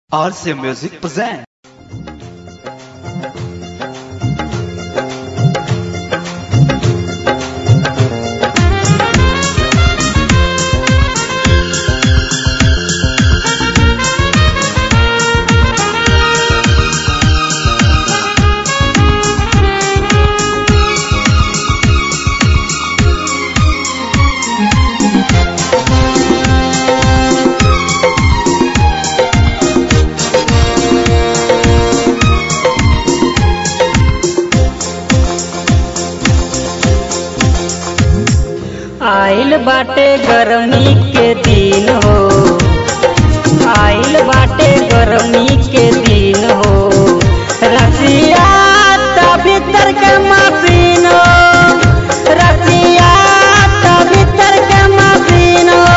RCA Music present. आइल बाटे गरमी के दिन हो आइल बाटे गरमी के दिन हो रसिया त भीतर के मशीन हो रसिया त भीतर के मशीन हो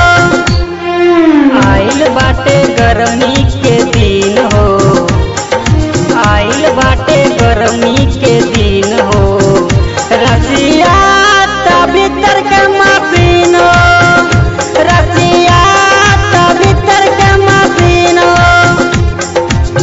आइल बाटे गरमी के दिन हो आइल बाटे गरमी के दिन हो रसिया त भीतर के मशीन हो रसिया त भीतर के मशीन हो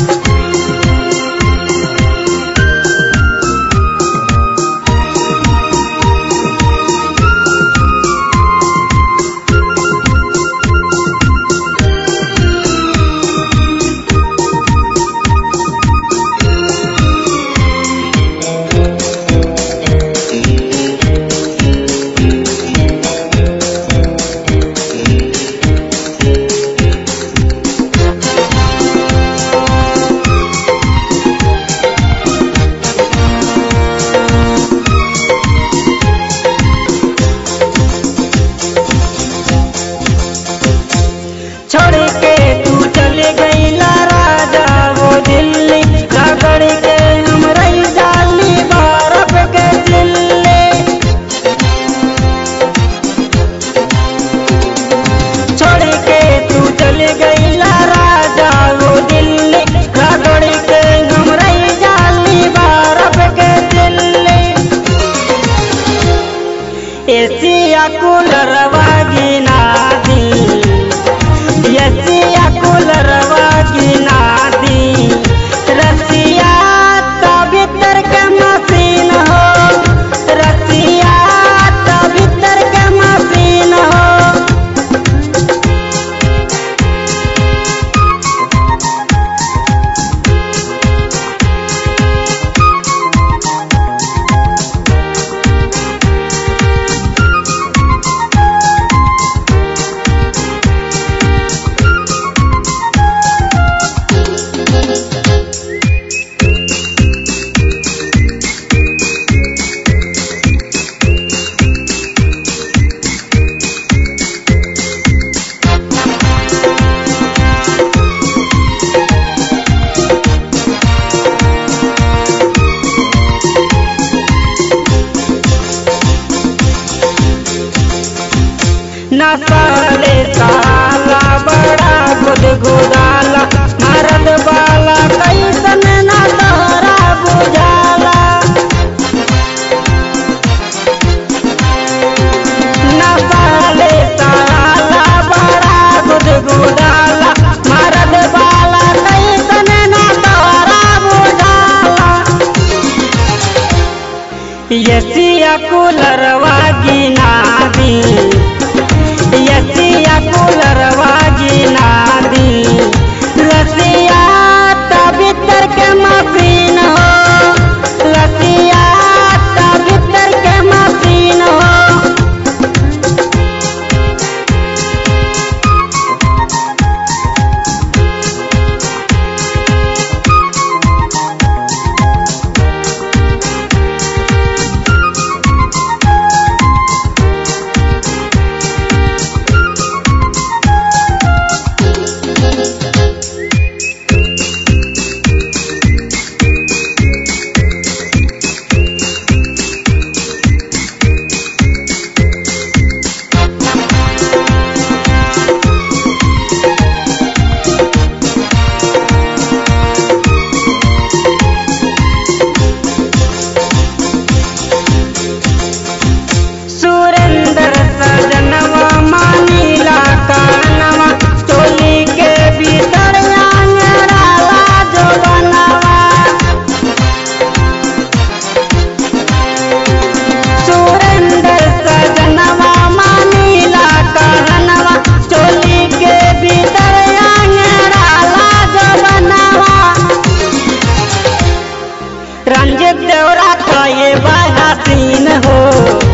छोड़ के तू चले गईला राजा वो दिल्ली रगड़ के हम रही डाली बर्फ के दिल्ली छोड़ के तू चले गईला राजा वो दिल्ली रगड़ के हम रही डाली बर्फ के दिल्ली एसिया कूलर वागिना दी यसिया कुलरवा की नादी रसिया त भीतर के मशीन हो रसिया त भीतर के मशीन हो नसाले साला बड़ा गुद गुदाला मरद बाला कैसन न तोहरा बुझाला नसाले साला बड़ा गुद गुदाला मरद बाला कैसन न तोहरा बुझाला यसिया कुलरवा गिना दी यसिया कुलरवा गिना दी रसिया त भीतर के मशीन हो रसिया त भीतर के मशीन हो हसीन हो